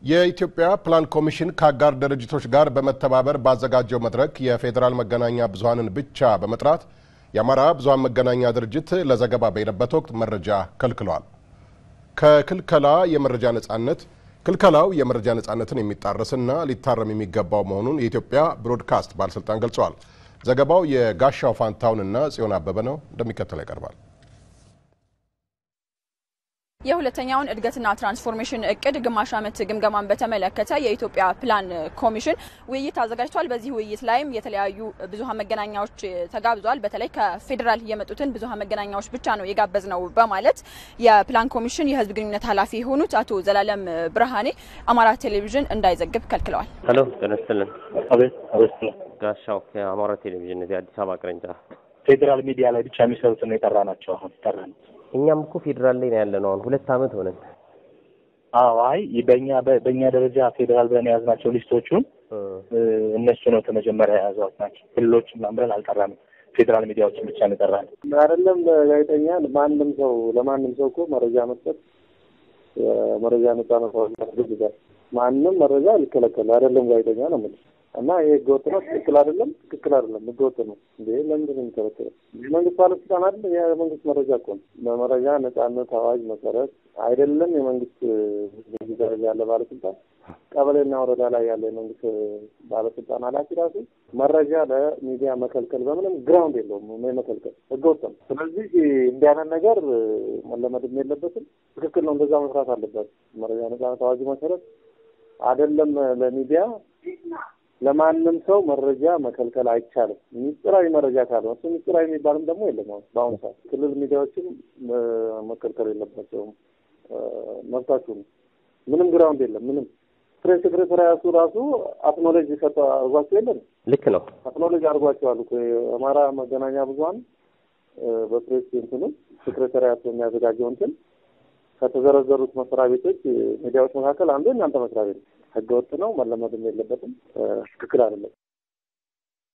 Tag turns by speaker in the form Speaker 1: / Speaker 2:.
Speaker 1: የኢትዮጵያ ፕላን ኮሚሽን ከአጋር ድርጅቶች ጋር በመተባበር ባዘጋጀው መድረክ የፌዴራል መገናኛ ብዙኃንን ብቻ በመጥራት የአማራ ብዙኃን መገናኛ ድርጅት ለዘገባ በሄደበት ወቅት መረጃ ከልክሏል። ከክልከላ የመረጃ ነጻነት ክልከላው የመረጃ ነጻነትን የሚጣረስና ሊታረም የሚገባው መሆኑን የኢትዮጵያ ብሮድካስት ባለስልጣን ገልጸዋል። ዘገባው የጋሻው ፋንታውንና ጽዮን አበበ ነው፣ እንደሚከተለው ይቀርባል።
Speaker 2: የሁለተኛውን እድገትና ትራንስፎርሜሽን እቅድ ግማሽ ዓመት ግምገማን በተመለከተ የኢትዮጵያ ፕላን ኮሚሽን ውይይት አዘጋጅቷል። በዚህ ውይይት ላይም የተለያዩ ብዙኃን መገናኛዎች ተጋብዟል። በተለይ ከፌዴራል የመጡትን ብዙኃን መገናኛዎች ብቻ ነው የጋበዝ ነው በማለት የፕላን ኮሚሽን የሕዝብ ግንኙነት ኃላፊ የሆኑት አቶ ዘላለም ብርሃኔ አማራ ቴሌቪዥን እንዳይዘግብ ከልክለዋል።
Speaker 3: ሄሎ ጤና ይስጥልን።
Speaker 4: አቤት አቤት።
Speaker 3: ጋሻው ከአማራ ቴሌቪዥን እዚህ አዲስ አበባ ቅርንጫፍ።
Speaker 4: ፌዴራል ሚዲያ ላይ ብቻ የሚሰሩትን ነው የጠራ ናቸው። አሁን ጠራ ነው።
Speaker 3: እኛም እኮ ፌዴራል ላይ ነው ያለነው። አሁን ሁለት ዓመት ሆነን።
Speaker 4: አዎ አይ በእኛ በእኛ ደረጃ ፌዴራል ብለን የያዝናቸው ሊስቶቹን እነሱ ነው ከመጀመሪያ የያዟት ናቸው። ክልሎች ምናምን ብለን አልጠራንም። ፌዴራል ሚዲያዎችን ብቻ ነው የጠራን።
Speaker 5: አይደለም ጋዜጠኛ ማንም ሰው ለማንም ሰው እኮ መረጃ መስጠት መረጃ ነጻነት ያስገድዳል። ማንም መረጃ ሊከለከል አይደለም ጋዜጠኛ ነው የምልህ እና ይሄ ህገወጥ ነው። ትክክል አይደለም፣ ትክክል አይደለም፣ ህገወጥ ነው። እንዴ ለምንድን ነው የሚከለከለው? የመንግስት ባለስልጣን አይደለም፣ የመንግስት መረጃ እኮ ነው። በመረጃ ነጻነት አዋጅ መሰረት አይደለም የመንግስት ደረጃ ያለ ባለስልጣን ቀበሌና ወረዳ ላይ ያለ የመንግስት ባለስልጣን ኃላፊ ራሱ መረጃ ለሚዲያ መከልከል በምንም ግራውንድ የለውም መከልከል ህገወጥ ነው። ስለዚህ እንዲህ አይነት ነገር መለመድም የለበትም። ትክክል ነው፣ እንደዛ መስራት አለበት። መረጃ ነጻነት አዋጁ መሰረት አይደለም ለሚዲያ ለማንም ሰው መረጃ መከልከል አይቻልም። ሚስጥራዊ መረጃ ካልሆነ እሱ ሚስጥራዊ የሚባልም ደግሞ የለም። አሁን በአሁኑ ሰዓት ክልል ሚዲያዎችም መከልከል የለባቸውም። መብታችሁ ነው። ምንም ግራውንድ የለም። ምንም ፕሬስ ሴክሬታሪያቱ ራሱ አክኖሌጅ ሰጠ አድርጓቸው የለም።
Speaker 3: ልክ ነው።
Speaker 5: አክኖሌጅ አድርጓቸዋል እኮ የአማራ መገናኛ ብዙኃን በፕሬስ እንትኑ ሴክሬታሪያቱ የሚያዘጋጀው እንትን ከተዘረዘሩት መስሪያ ቤቶች ሚዲያዎች መካከል አንዱ እናንተ መስሪያ ቤት ህገ ወጥ ነው፣ መለመድም የለበትም፣ ትክክል አይደለም።